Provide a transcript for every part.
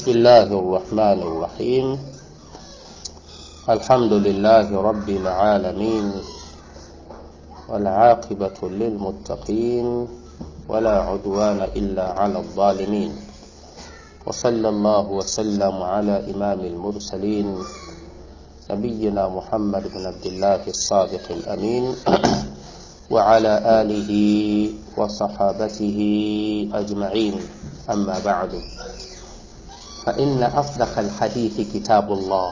بسم الله الرحمن الرحيم الحمد لله رب العالمين والعاقبة للمتقين ولا عدوان إلا على الظالمين وصلى الله وسلم على إمام المرسلين نبينا محمد بن عبد الله الصادق الأمين وعلى آله وصحابته أجمعين أما بعد فإن أصدق الحديث كتاب الله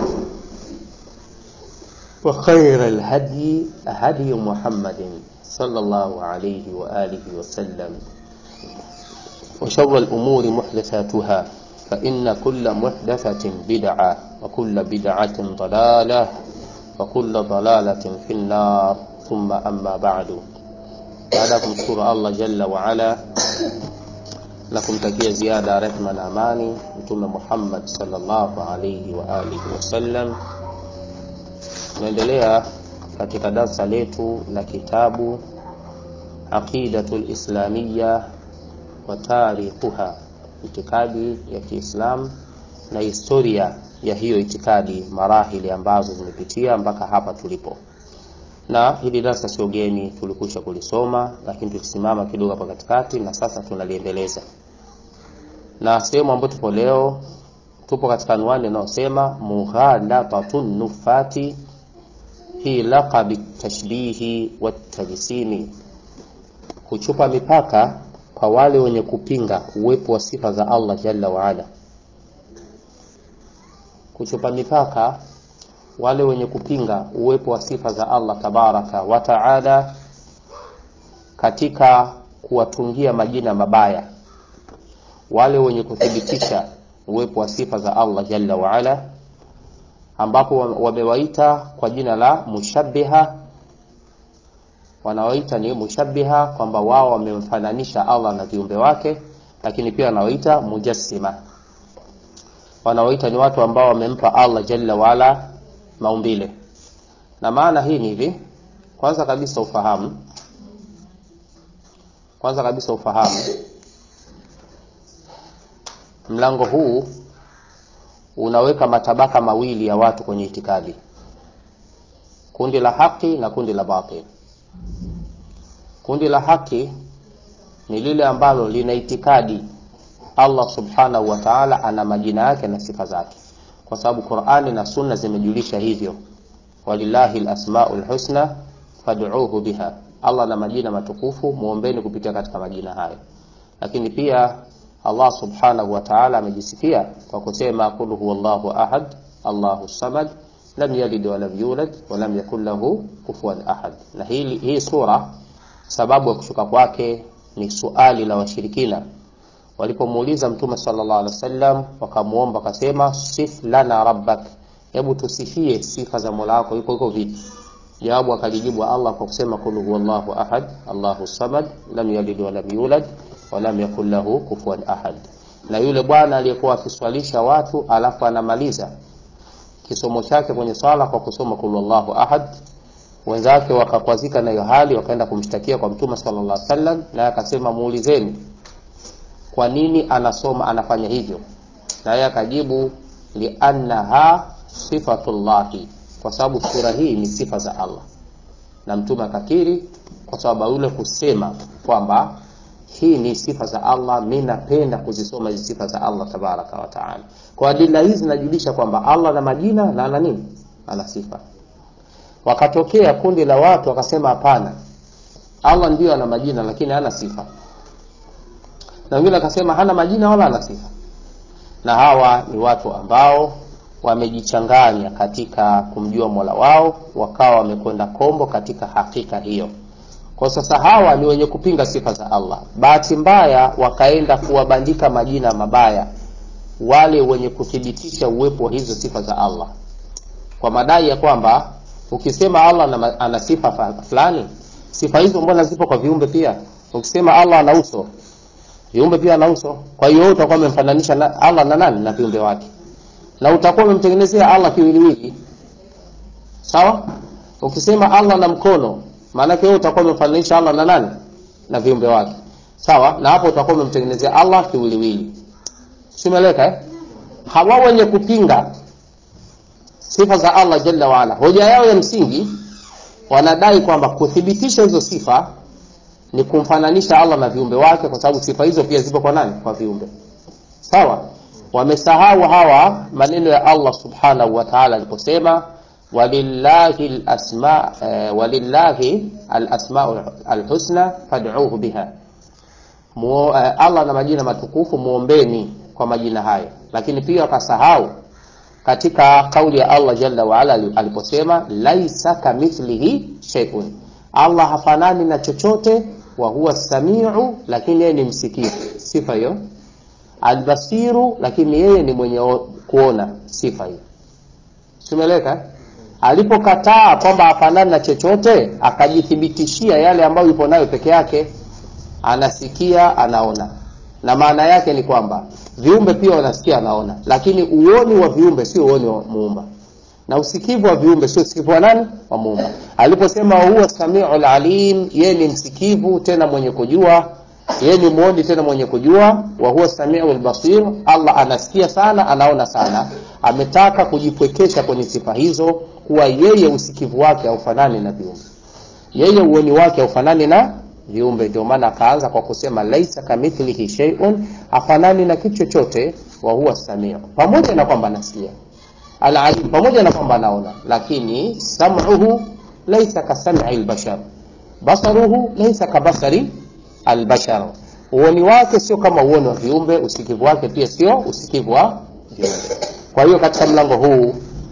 وخير الهدي هدي محمد صلى الله عليه وآله وسلم وشر الأمور محدثاتها فإن كل محدثة بدعة وكل بدعة ضلالة وكل ضلالة في النار ثم أما بعد baada ya kumshukuru allah jalla waala na kumtakia ziada ya rehma na amani mtume muhammad salllahu alaihi waalihi wasallam tunaendelea katika darsa letu la kitabu aqidatu lislamiya wa tarikhuha itikadi ya kiislam na historia ya hiyo itikadi marahili ambazo zimepitia mpaka hapa tulipo na hili darasa sio geni tulikwisha kulisoma lakini tulisimama kidogo hapa katikati na sasa tunaliendeleza na sehemu ambayo tupo leo tupo katika anwani inayosema mughalatatun nufati fi laqabi tashbihi watajsimi kuchupa mipaka kwa wale wenye kupinga uwepo wa sifa za allah jalla waala kuchupa mipaka wale wenye kupinga uwepo wa sifa za Allah tabaraka wa taala katika kuwatungia majina mabaya wale wenye kuthibitisha uwepo wa sifa za Allah jalla waala ambapo wamewaita kwa jina la mushabbiha wanawaita ni mushabbiha kwamba wao wamemfananisha Allah na viumbe wake lakini pia wanawaita mujassima wanawaita ni watu ambao wamempa Allah jalla waala maumbile na maana hii ni hivi kwanza kabisa ufahamu kwanza kabisa ufahamu mlango huu unaweka matabaka mawili ya watu kwenye itikadi kundi la haki na kundi la batil kundi la haki ni lile ambalo lina itikadi Allah subhanahu wa ta'ala ana majina yake na sifa zake kwa sababu Qur'ani na Sunna zimejulisha hivyo walillahi alasmaul husna fad'uuhu biha Allah na majina matukufu muombeni kupitia katika majina hayo lakini pia Allah subhanahu wa ta'ala amejisifia kwa kusema qul huwallahu ahad Allahu samad lam yalid wa lam yulad wa lam yakul lahu kufuwan ahad na hii hii sura sababu ya kushuka kwake ni suali la washirikina walipomuuliza mtume sallallahu alaihi wasallam wakamuomba akasema sif lana rabbak hebu tusifie sifa za Mola wako iko iko vipi jawabu akalijibu Allah kwa kusema kul huwallahu ahad Allahu samad lam yalid wa lam yulad wa lam yakul lahu kufuwan ahad na yule bwana aliyekuwa akiswalisha watu alafu anamaliza kisomo chake kwenye swala kwa kusoma kul huwallahu ahad wenzake wakakwazika na hiyo hali wakaenda kumshtakia kwa mtume sallallahu alaihi wasallam naye akasema muulizeni kwa nini anasoma anafanya hivyo na yeye akajibu liannaha sifatullahi kwa sababu sura hii ni sifa za Allah na mtume akakiri kwa sababu yule kusema kwamba hii ni sifa za Allah mimi napenda kuzisoma hizi sifa za Allah tabaraka wa taala kwa adila hizi zinajulisha kwamba Allah na majina na ana nini ana sifa wakatokea kundi la watu wakasema hapana Allah ndiyo ana majina lakini hana sifa na wengine akasema hana majina wala hana sifa na hawa ni watu ambao wamejichanganya katika kumjua Mola wao wakawa wamekwenda kombo katika hakika hiyo kwa sasa hawa ni wenye kupinga sifa za Allah bahati mbaya wakaenda kuwabandika majina mabaya wale wenye kuthibitisha uwepo wa hizo sifa za Allah kwa madai ya kwamba ukisema Allah ana sifa fulani sifa hizo mbona zipo kwa viumbe pia ukisema Allah ana uso viumbe pia ana uso kwa hiyo utakuwa umemfananisha na Allah na nani na viumbe wake na utakuwa umemtengenezea Allah kiwiliwili sawa ukisema Allah na mkono maana yake wewe utakuwa umemfananisha Allah na nani na viumbe wake sawa na hapo utakuwa umemtengenezea Allah kiwiliwili simeleka eh? hawa wenye kupinga sifa za allah jalla waala hoja yao ya msingi wanadai kwamba kuthibitisha hizo sifa ni kumfananisha allah na viumbe wake kwa sababu sifa hizo pia zipo kwa nani kwa viumbe sawa wamesahau hawa maneno ya allah subhanahu wa taala aliposema walillahi lasma eh, walillahi alasmau alhusna fad'uhu biha Muo, eh, allah na majina matukufu muombeni kwa majina hayo lakini pia wakasahau katika kauli ya allah jalla waala aliposema laisa kamithlihi sheiun allah hafanani na chochote wa huwa samiu lakini yeye ni msikivu sifa hiyo albasiru lakini yeye ni mwenye o- kuona sifa hiyo simeleka alipokataa kwamba hafanani na chochote akajithibitishia yale ambayo yupo nayo peke yake anasikia anaona na maana yake ni kwamba viumbe pia wanasikia anaona lakini uoni wa viumbe sio uoni wa muumba na usikivu wa viumbe sio usikivu wa nani wa muumba aliposema huwa samiu lalim yeye ni msikivu tena mwenye kujua yeye ni mwoni tena mwenye kujua wa huwa samiu lbasir allah anasikia sana anaona sana ametaka kujipwekesha kwenye sifa hizo kuwa yeye usikivu wake haufanani na viumbe yeye uoni wake haufanani na viumbe ndio maana akaanza kwa kusema laisa kamithlihi sheiun hafanani na kitu chochote wa huwa samiu pamoja na kwamba anasikia alalim pamoja na kwamba anaona lakini sam'uhu laisa kasami lbashar basaruhu laisa kabasari albashar uoni wake sio kama uoni wa viumbe usikivu wake pia sio usikivu wa viumbe kwa hiyo katika mlango huu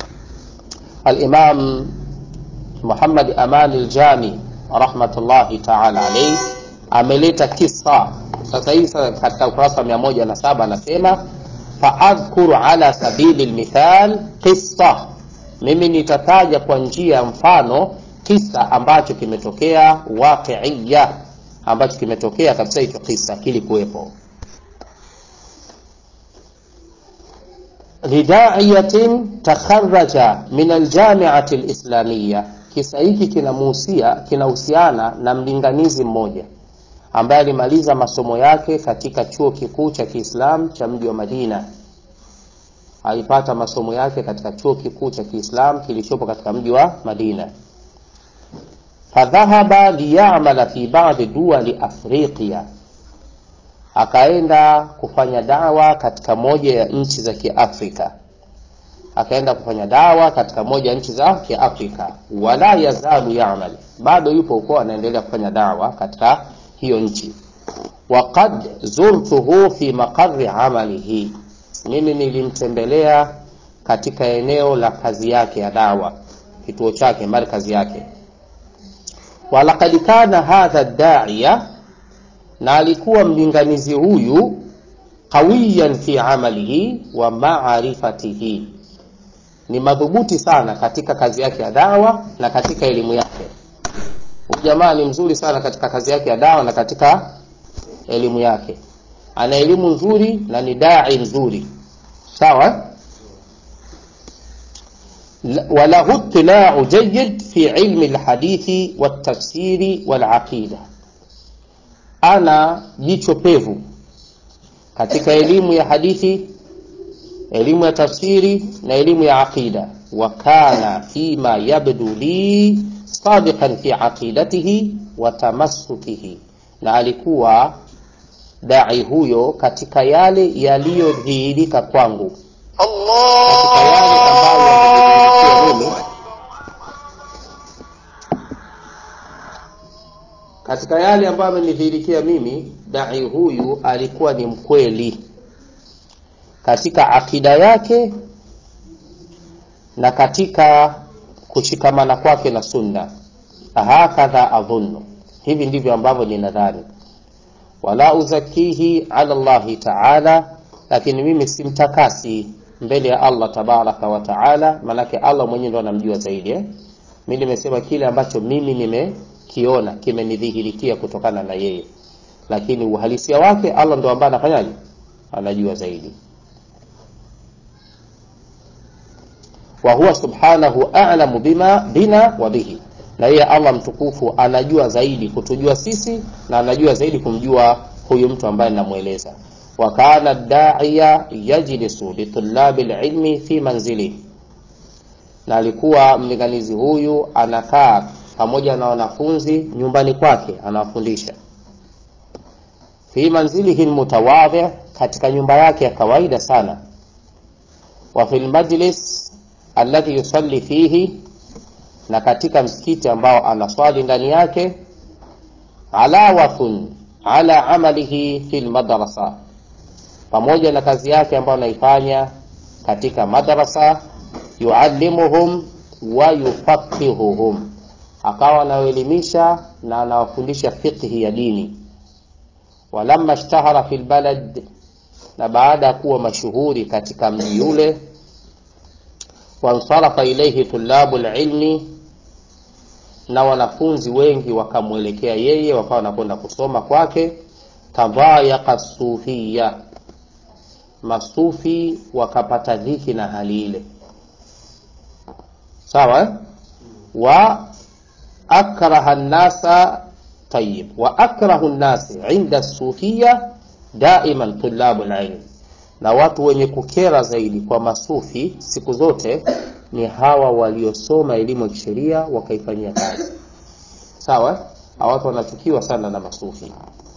alimam muhammad amani ljami rahmatullahi taala alaihi ameleta kisa sasa hivi sasa katika ukurasa wa mia moja na saba anasema faadhkuru ala sabili lmithal qissa mimi nitataja kwa njia ya mfano kisa ambacho kimetokea waqiiya ambacho kimetokea kabisa hicho kisa kilikuwepo lidaiyatin takharaja min aljamiati lislamiya kisa hiki kinamuhusia kinahusiana na mlinganizi mmoja ambaye alimaliza masomo yake katika chuo kikuu cha kiislam cha mji wa madina alipata masomo yake katika chuo kikuu cha kiislam kilichopo katika mji wa madina fadhahaba liyamala fi badi duali afriqiya akaenda kufanya dawa katika moja ya nchi za kiafrika akaenda kufanya dawa katika moja ya nchi za kiafrika wala yazalu yamal bado yupo huko anaendelea kufanya dawa katika hiyo nchi waqad zurtuhu fi maqari amalihi mimi nilimtembelea katika eneo la kazi yake ya dawa kituo chake markazi yake walaqad kana hadha daiya na alikuwa mlinganizi huyu qawiyan fi amalihi wa maarifatihi ni madhubuti sana katika kazi yake ya dawa na katika elimu yake huyu jamaa ni mzuri sana katika kazi yake ya dawa na katika elimu yake ana elimu nzuri na ni dai nzuri sawa وله اطلاع جيد في علم الحديث والتفسير والعقيدة أنا jicho pevu katika elimu ya hadithi elimu ya tafsiri na elimu ya aqida wa kana fima yabdu li sadiqan fi aqidatihi wa tamassukihi na alikuwa dai huyo katika yale yaliyodhihirika kwangu katika yale ambayo yamedhihirikia mimi katika yale ambayo amenidhihirikia mimi dai huyu alikuwa ni mkweli katika akida yake na katika kushikamana kwake na sunna hakadha adhunnu hivi ndivyo ambavyo ninadhani wala uzakihi ala llahi taala lakini mimi simtakasi mbele ya allah tabaraka wa taala maanake allah mwenyewe ndo anamjua zaidi eh? mi nimesema kile ambacho mimi nimekiona kimenidhihirikia kutokana na yeye lakini uhalisia wake allah ndo ambaye anafanyaje anajua zaidi wa huwa subhanahu a'lamu bima bina wa bihi na yeye allah mtukufu anajua zaidi kutujua sisi na anajua zaidi kumjua huyu mtu ambaye namweleza wa kana daiya yajlisu litulabi lilmi fi manzilihi na alikuwa mlinganizi huyu anakaa pamoja na wanafunzi nyumbani kwake anawafundisha fi manzilihi lmutawadhi katika nyumba yake ya kawaida sana wa fi lmajlis alladhi yusalli fihi na katika msikiti ambao anaswali ndani yake alawatun ala amalihi fi lmadrasa pamoja na kazi yake ambayo anaifanya katika madrasa yuallimuhum wa yufaqihuhum akawa anawaelimisha na anawafundisha fiqhi ya dini walamma ishtahara fi lbalad na baada ya kuwa mashuhuri katika mji yule wansarafa ilaihi tulabu lilmi na wanafunzi wengi wakamwelekea yeye wakawa wanakwenda kusoma kwake tadhayaqa sufiya masufi wakapata dhiki na hali ile sawa eh? wa akraha nnasa tayib wa akrahu nnasi inda sufiya daiman tulabu lilm na watu wenye kukera zaidi kwa masufi siku zote ni hawa waliosoma elimu ya kisheria wakaifanyia kazi sawa hawa watu wanachukiwa sana na masufi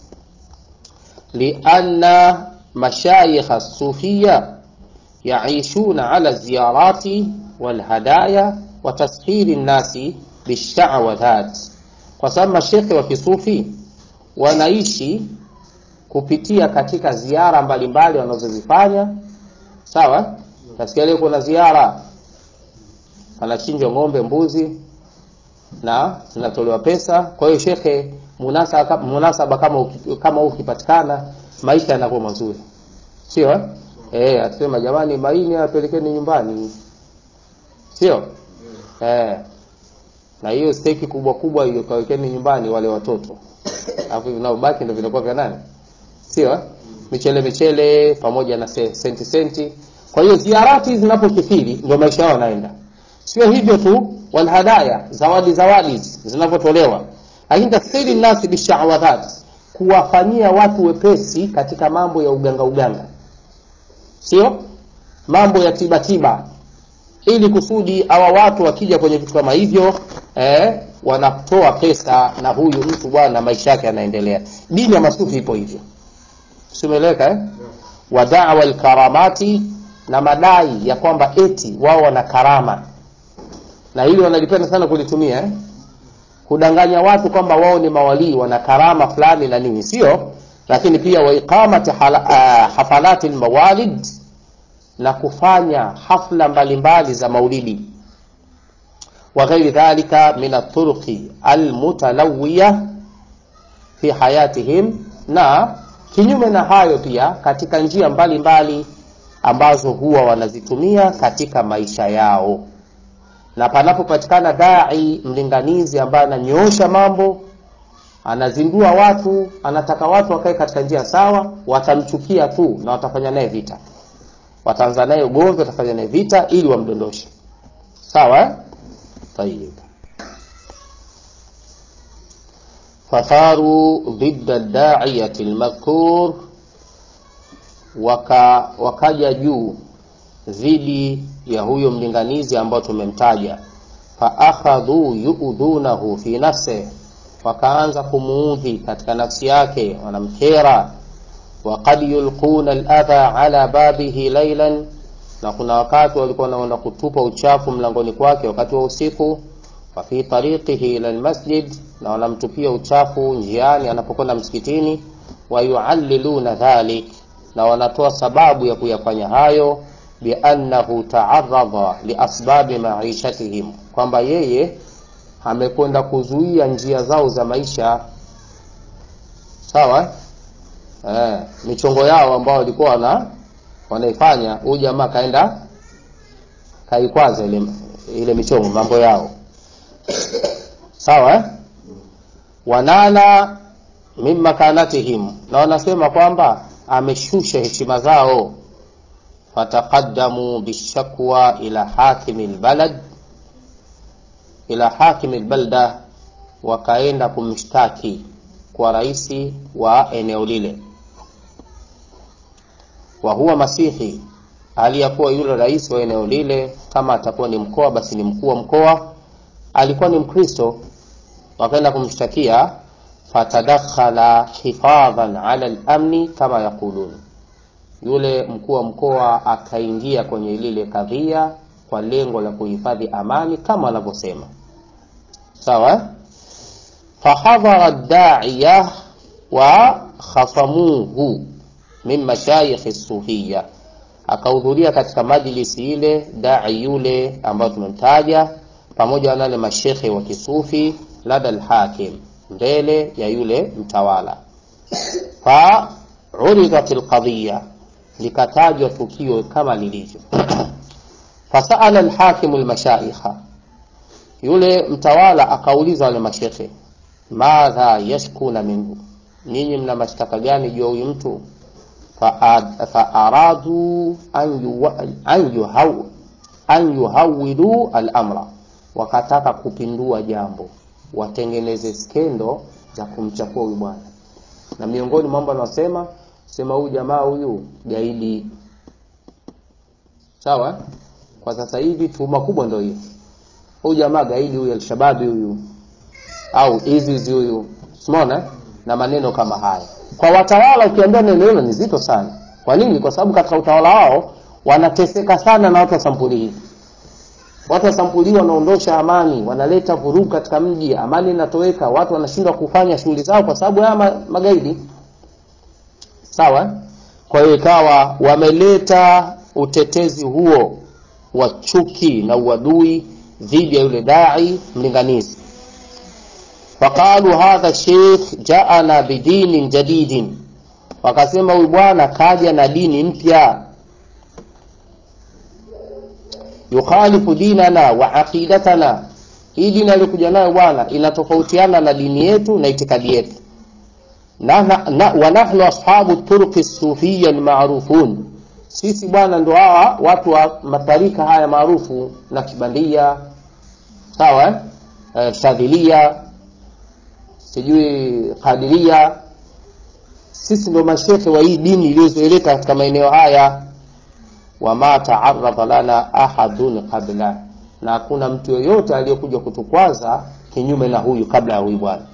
lianna mashayikha sufiya yaishuna ala ziyarati walhadaya wa tashili nnasi bishawadhat kwa sababu mashekhe wa kisufi wanaishi kupitia katika ziara mbalimbali wanazozifanya sawa nasikia leo kuna ziara anachinjwa ng'ombe mbuzi na zinatolewa pesa kwa hiyo shekhe munasaba, munasaba kama uki- kama huu ukipatikana maisha yanakuwa mazuri sio eh? Eh, atusema jamani maini apelekeni nyumbani sio eh. na hiyo steki kubwa kubwa hiyo kawekeni nyumbani wale watoto alafu vinaobaki ndio vinakuwa vya nani sio eh? michele michele pamoja na se- senti senti kwa hiyo ziarati zinapokithiri ndio maisha yao yanaenda sio hivyo tu walhadaya zawadi zawadi hizi zinavyotolewa lakini tasiri nasi bishawadhat kuwafanyia watu wepesi katika mambo ya uganga uganga sio mambo ya tiba tiba ili kusudi hawa watu wakija kwenye vitu kama hivyo eh, wanatoa pesa na huyu mtu bwana maisha yake yanaendelea dini ya masufi ipo hivyo simeleka eh? wa dawa lkaramati na madai ya kwamba eti wao wana karama na hili wanalipenda sana kulitumia eh? kudanganya watu kwamba wao ni mawalii wana karama fulani na nini sio lakini pia waiqamati hala- ah, hafalati lmawalid na kufanya hafla mbalimbali za maulidi wa ghairi dhalika min aturuqi almutalawiya fi hayatihim na kinyume na hayo pia katika njia mbalimbali mbali ambazo huwa wanazitumia katika maisha yao na panapopatikana dai mlinganizi ambaye ananyoosha mambo anazindua watu anataka watu wakae katika njia sawa watamchukia tu na watafanya naye vita wataanza naye ugomvi watafanya naye vita ili wamdondoshe sawa eh? tayib fatharu dhidda daiyati lmadhkur waka, wakaja juu dhidi ya huyo mlinganizi ambao tumemtaja faakhadhu yuudhunahu fi nafsih wakaanza kumuudhi katika nafsi yake wanamkera waqad yulquna aladha ala babihi lailan na kuna wakati walikuwa wanaenda kutupa uchafu mlangoni kwake wakati wa usiku wa fi tariqihi ila almasjid na wanamtupia uchafu njiani anapokwenda msikitini wayualliluna dhalik na wanatoa sababu ya kuyafanya hayo biannahu taaradha liasbabi maishatihim kwamba yeye amekwenda kuzuia njia zao za maisha sawa eh, michongo yao ambao walikuwa wana wanaifanya huyu jamaa kaenda kaikwaza ile, ile michongo mambo yao sawa eh? wanana min makanatihim na wanasema kwamba ameshusha heshima zao fataqaddamu bishakwa ila hakimi lbalad ila hakimi lbalda wakaenda kumshtaki kwa raisi wa eneo lile wa huwa masihi hali ya kuwa yule rais wa eneo lile kama atakuwa ni mkoa basi ni mkuu wa mkoa alikuwa ni mkristo wakaenda kumshtakia fatadakhala hifadhan ala lamni kama yaqulun yule mkuu wa mkoa akaingia kwenye lile kadhia kwa lengo la kuhifadhi amani kama wanavyosema sawa fahadhara daiya wa khasamuhu min mashayikhi sufiya akahudhuria katika majlisi ile dai yule ambayo tumemtaja pamoja na wale mashekhe wa kisufi lada lhakim mbele ya yule mtawala fa uridat lqadhiya likatajwa tukio kama lilivyo fasaala lhakimu lmashaikha yule mtawala akauliza wale mashekhe madha yashkuna minhu nyinyi mna mashtaka gani juu ya huyu mtu faaradu an yuhawilu alamra wakataka kupindua jambo watengeneze skendo za kumchafua huyu bwana na miongoni mambo anasema sema huyu jamaa huyu gaidi sawa kwa sasa hivi tuhuma kubwa ndio hiyo huyu jamaa gaidi huyu alshababi huyu au izizi huyu simona na maneno kama haya kwa watawala ukiambia neno hilo ni zito sana kwa nini kwa sababu katika utawala wao wanateseka sana na watu wa sampuli hii watu wa sampuli hii wanaondosha amani wanaleta vurugu katika mji amani inatoweka watu wanashindwa kufanya shughuli zao kwa sababu haya ma- magaidi sawa kwa hiyo ikawa wameleta utetezi huo wa chuki na uadui dhidi ya yule dai mlinganizi faqalu hadha sheikh jaana bidinin jadidin wakasema huyu bwana kaja na dini mpya yukhalifu dinana wa aqidatana hii dini aliyokuja nayo bwana inatofautiana na dini yetu na itikadi yetu na, na, na, wa nahnu ashabu turuqi sufiya almarufun sisi bwana ndo hawa watu wa matarika haya maarufu na kibandia sawa eh, shadhilia sijui kadiria sisi ndo mashekhe wa hii dini iliyozoeleka katika maeneo haya wama taaradha lana ahadun qabla na hakuna mtu yoyote aliyekuja kutukwaza kinyume na huyu kabla ya huyu bwana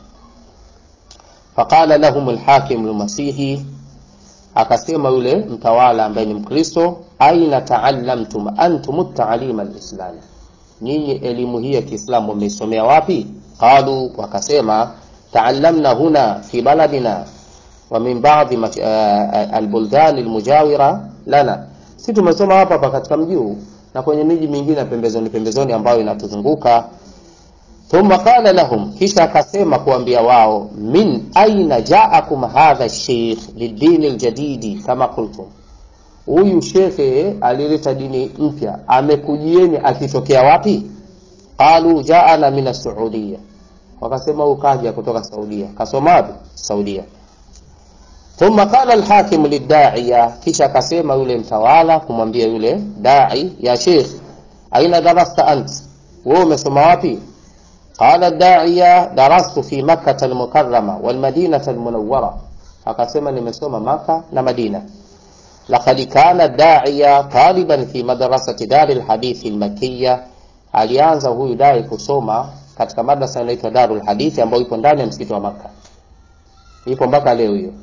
faqala lahum lhakim lmasihi akasema yule mtawala ambaye ni mkristo aina taallamtum antum taalima lislami nyinyi elimu hii ya kiislamu mmeisomea wapi qalu wakasema taallamna huna fi baladina wa min badi uh, albuldan almujawira lana si tumesoma hapa hapa katika mji huu na kwenye miji mingine pembezoni pembezoni ambayo inatuzunguka thumma qala lahum kisha akasema kuambia wao min aina jaakum hadha sheikh lidini ljadidi kama qultum huyu shekhe alileta dini mpya amekujieni akitokea wapi qalu jaana min asaudia wakasema huyu kaja kutoka saudia kasoma wapi saudia thumma qala alhakim lidaiya kisha akasema yule mtawala kumwambia yule dai ya sheikh aina darasta ant wewe umesoma wapi qala daiya darastu fi makkah almukarrama walmadinah almunawwara akasema nimesoma maka na madina لقد كان الداعية طالبا في مدرسة دار الحديث المكية alianza huyu dai kusoma katika madrasa inaitwa Darul Hadithi ambayo ipo ndani ya msikiti wa Makka. Ipo mpaka leo hiyo.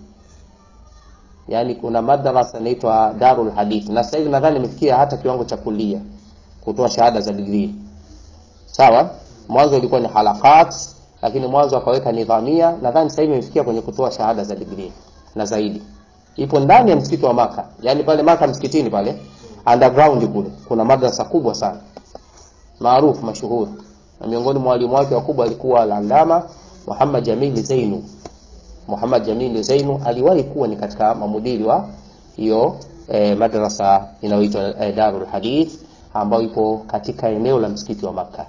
Yaani kuna madrasa inaitwa Darul Hadithi na sasa hivi nadhani imefikia hata kiwango cha kulia kutoa shahada za degree. Sawa? Mwanzo ilikuwa ni halakat lakini mwanzo akaweka nidhamia, nadhani sasa hivi imefikia kwenye kutoa shahada za degree na zaidi ipo ndani ya msikiti wa Maka, yaani pale Maka msikitini pale underground kule kuna madrasa kubwa sana maarufu mashuhuri, na miongoni mwa walimu wake wakubwa alikuwa al-Allama Muhammad Jamil Zainu. Muhammad Jamil Zainu aliwahi kuwa ni katika mamudiri wa hiyo eh, madrasa inayoitwa eh, Darul Hadith ambayo ipo katika eneo la msikiti wa Maka.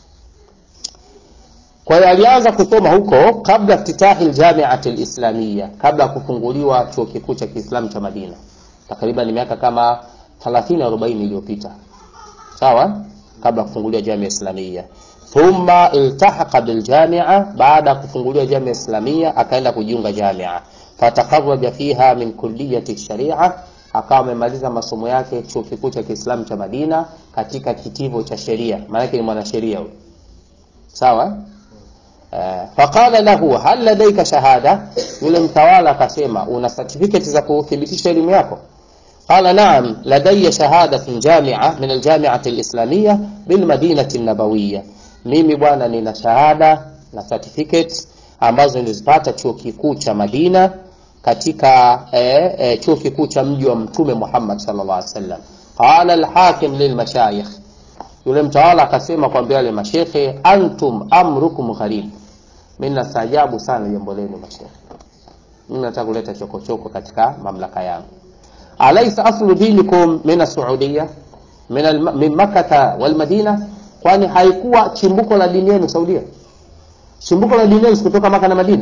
Kwa hiyo alianza kusoma huko kabla iftitahi aljamiati alislamia, kabla ya kufunguliwa chuo kikuu cha Kiislamu cha Madina, takriban miaka kama 30 40 iliyopita, sawa, kabla ya kufunguliwa jamia islamia. Thumma iltahaqa biljamia, baada ya kufunguliwa jamia islamia akaenda kujiunga jamia, fataqarraja fiha min kulliyati sharia, akawa amemaliza masomo yake chuo kikuu cha Kiislamu cha Madina katika kitivo cha sheria, maanake ni mwanasheria huyo, sawa eh. Faqala lahu hal ladaika shahada, yule mtawala akasema una certificate za kuthibitisha elimu yako? Qala naam ladayya shahadatun jamia min aljamiati alislamia bilmadinati nabawiya, mimi bwana nina shahada na certificate ambazo nilizipata chuo kikuu cha Madina katika eh, eh, chuo kikuu cha mji wa Mtume Muhammad sallallahu alaihi wasallam. Qala alhakim lilmashayikh, yule mtawala akasema kwambia wale mashekhe, antum amrukum gharib, mimi nastajabu sana jambo lenu mashekhe, mimi nataka kuleta chokochoko katika mamlaka yangu. Alaysa aslu dinikum min as-Saudiya min al- min Makkah wal Madina, kwani haikuwa chimbuko la dini yenu Saudia? Chimbuko la dini yenu kutoka Maka na Madina?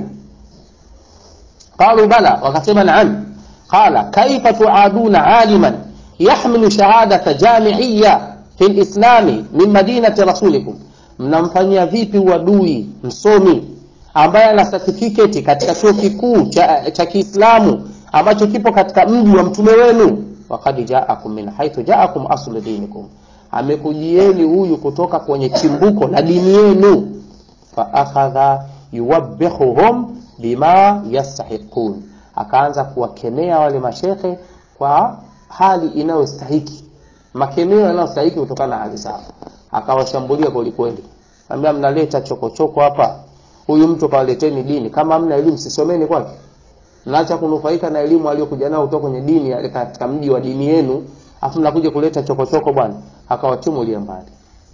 Qalu bala, wakasema naam. Qala kaifa tuaduna aliman yahmilu shahadata jamiiya fi lislami min madinati rasulikum, mnamfanyia vipi uadui msomi ambaye ana certificate katika chuo kikuu cha, cha Kiislamu ambacho kipo katika mji wa mtume wenu. Wakad jaakum min haithu jaakum aslu dinikum, amekujieni huyu kutoka kwenye chimbuko la dini yenu. Fa akhadha yuwabbihuhum bima yastahiqun, akaanza kuwakemea wale mashekhe kwa hali inayostahiki, makemeo yanayostahiki kutokana na hali zao. Akawashambulia kwelikweli, ambia mnaleta chokochoko hapa, huyu mtu kawaleteni dini, kama mna elimu sisomeni kwake mnaacha kunufaika na elimu aliyokuja nayo kutoka kwenye dini ya- katika mji wa dini yenu, afu mnakuja kuleta chokochoko bwana. Akawachumulia mbali.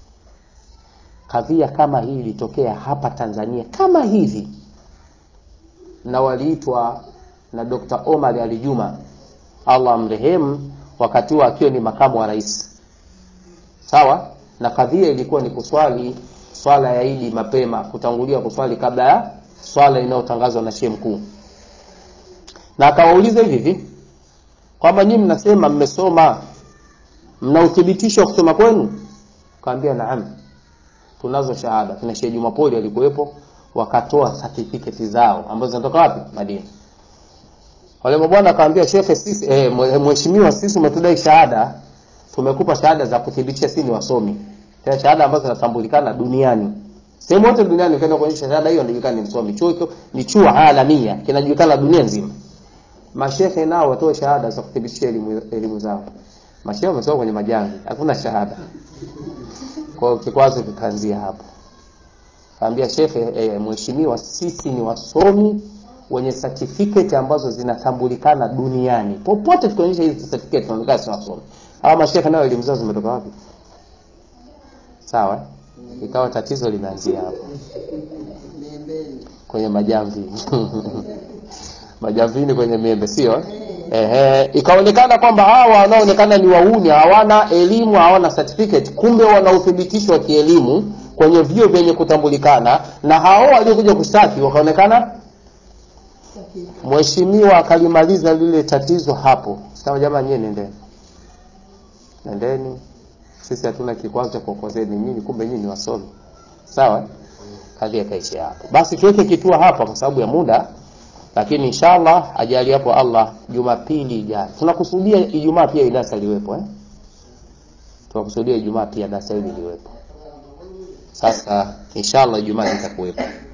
Kadhia kama hii ilitokea hapa Tanzania kama hivi, na waliitwa na Dr. Omar Ali Juma, Allah amrehemu, wakati huo akiwa ni makamu wa rais, sawa. Na kadhia ilikuwa ni kuswali swala ya Idi mapema, kutangulia kuswali kabla ya swala inayotangazwa na shehe mkuu na akawauliza hivi hivi kwamba nyinyi mnasema mmesoma, mna uthibitisho wa kusoma kwenu? Kaambia naam, tunazo shahada. Kina Sheikh Jumapoli alikuwepo, wakatoa certificate zao ambazo zinatoka wapi? Madina. Wale mabwana akaambia shekhe, sisi eh, mwe- mheshimiwa, sisi umetudai shahada, tumekupa shahada za kuthibitisha sisi ni wasomi, tena shahada ambazo zinatambulikana duniani sehemu yote duniani. Ukienda kuonyesha shahada hiyo, inajulikana ni msomi. Chuo hicho ni chuo alamia, kinajulikana dunia nzima mashehe nao watoe shahada za kuthibitisha elimu, elimu zao. Mashehe wamesoma kwenye majamvi, hakuna shahada. Kwa hiyo kikwazo kikaanzia hapo. Kaambia shekhe, e, mheshimiwa, sisi ni wasomi wenye certificate ambazo zinatambulikana duniani popote, tukionyesha hizi certificate tunaonekana si wasomi. Hawa mashehe nao elimu zao zimetoka wapi? Sawa, eh? ikawa tatizo limeanzia hapo kwenye majamvi majamvini kwenye miembe, sio ehe. Ikaonekana kwamba hawa wanaonekana ni wauni, hawana elimu, hawana certificate, kumbe wana uthibitisho wa kielimu kwenye vyuo vyenye kutambulikana, na hao waliokuja kushtaki wakaonekana. Mheshimiwa akalimaliza lile tatizo hapo, sema jamaa, nyie nendeni, nendeni, sisi hatuna kikwazo cha kuokozeni nyinyi, kumbe nyinyi ni wasomi. Sawa, kadhi akaishia hapo. Basi tuweke kitua hapa kwa sababu ya muda lakini inshallah ajali hapo Allah, Jumapili ijayo tunakusudia Ijumaa pia idasa liwepo eh? Tunakusudia Ijumaa pia darasa hili liwepo. Sasa inshallah Ijumaa itakuwepo.